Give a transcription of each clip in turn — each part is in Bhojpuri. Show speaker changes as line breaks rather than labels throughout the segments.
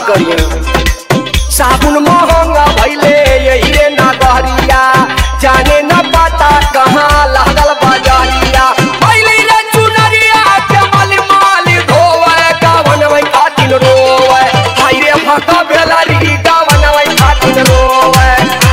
करिए साबुन महंगा भैले यही रे नगरिया जाने न पता कहाँ लागल बजरिया भैले रे चुनरिया के मल माल धोवे गावन में खातिन रोवे हाय रे भका बेलरी गावन में खातिन रोवे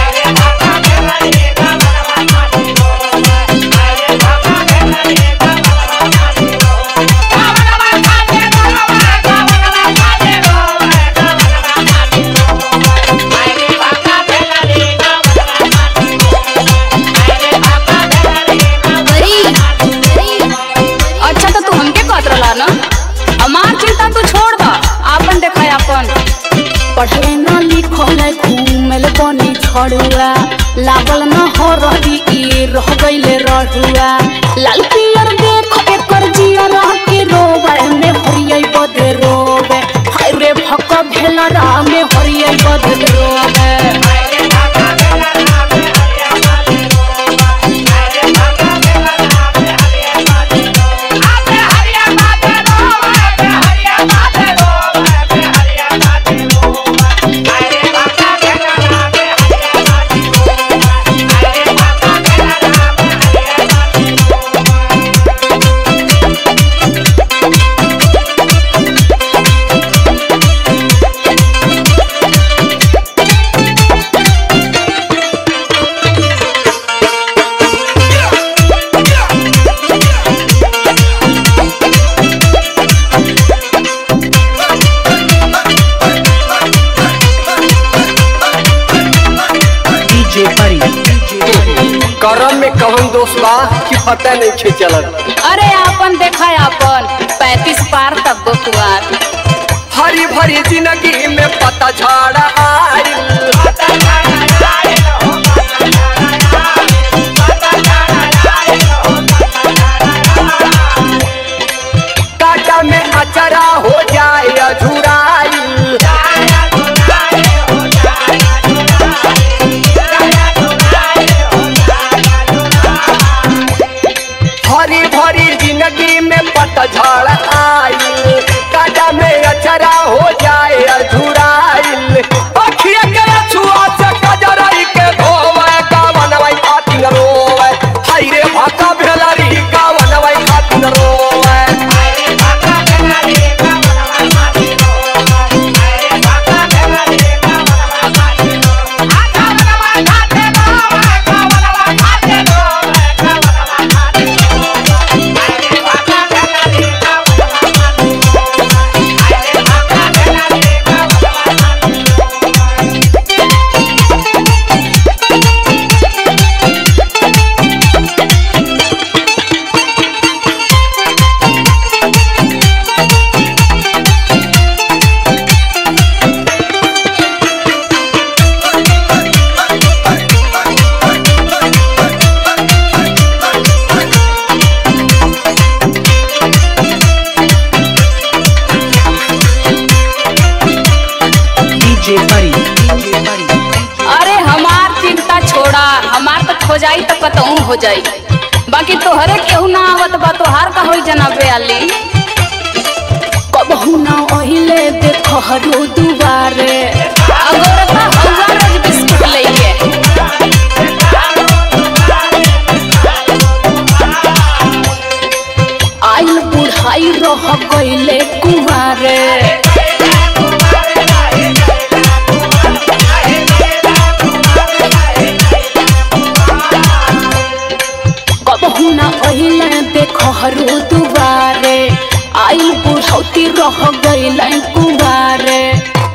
बरी अच्छा तो तू हमके कहत रहला ना हमार चिंता तू छोड़ दा आपन देखा आपन
पढ़ले न लिखल घूमल बनी छड़ुआ लागल न हो रही ई रह गईले रहुआ लाल पियर देख एकर जिया रह के रोवे में हरियै बदे रोवे हाय रे भक भेला रा में हरियै बदे रोवे
DJ Buddy.
करम में कौन दोष बा कि पता नहीं छे चलत
अरे आपन देखा आपन पैंतीस पार तक गो कुआर
हरी भरी जिंदगी में पता झाड़ा आइल काटा में अचरा हो जाए अझुराइल हरी भरी जिंदगी में पतझड़ आइल काटा में अचरा हो जाए अझुराइल अखिया के छुआ से कजरई के धोवे गावनवई खातिन रोवे हाय रे भाका भेलरी गावनवई खातिन रोवे
DJ Buddy. DJ Buddy.
अरे हमार चिंता छोड़ा हमार तो हो जाई तो कतहूँ हो जाई बाकी तोहरे केहू ना आवत बा तोहार का होई जनाबे आली
कबहू न ओहिले देख हरू दुबारे
अगोरता हौवा रोज बिस्कुट लइके
आइल बुढ़ाई रह गईले कुमारे कबहू न ओहिले देख हरू दुबारे आइल बुढ़ौती रह गईले कुमारे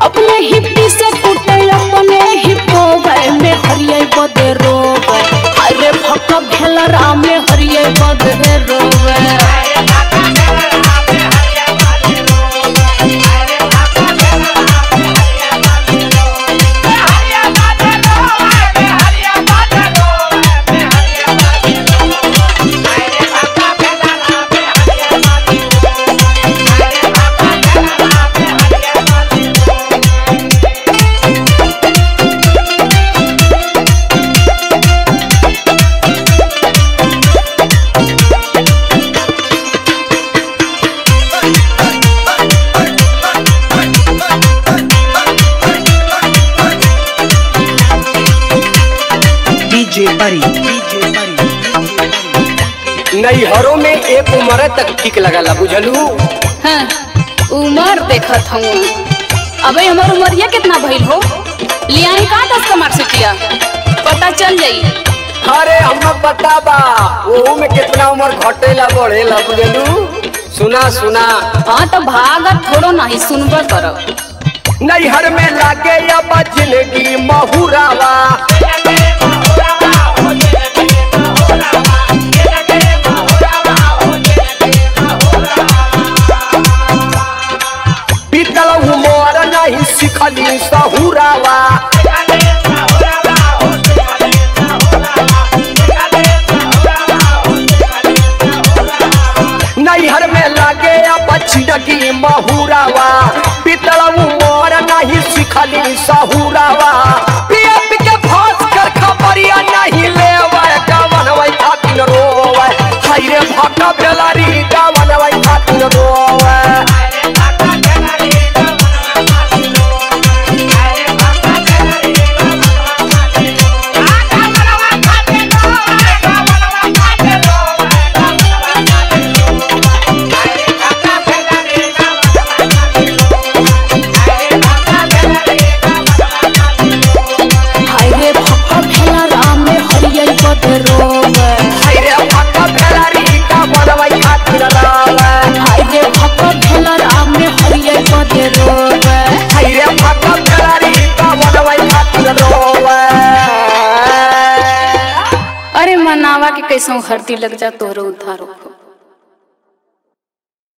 DJ Buddy, DJ Buddy,
नैहरों में एक उम्र तक ठीक लगला बुझलू
हाँ, उमर देखत हूँ अबे हमार उमरिया कितना भइल हो लियाई का दस का मार्कशीटिया पता चल जाई
अरे हम बता बा ओहू में कितना उम्र घटेला बढ़ेला बुझलू सुना सुना
हाँ तो भागत थोड़ो नहीं सुनबा करब
नैहर में लागे अब जिंदगी महुरावा बीतल उमर नहीं सिखली सहुरावा नैहर में लागे अब जिंदगी महुरावा बीतल उमर नहीं सिखली सहुरावा पिया पी के फांस कर खबरिया नहीं लेवे गवनवै खातिर रोवे हाय रे भक्का बेलारी गवनवै खातिर रोवे
हाय रे भक्का भेला राम में हरियल पद रोवे
हाय रे भक्का बेलारी गवनवै खातिर रोवे
हाय रे भक्का भेला राम में हरियल पद रोवे
हाय रे भक्का बेलारी गवनवै खातिर रोवे
अरे मनावा के कैसो हरती लग जा तोहरो उद्धार हो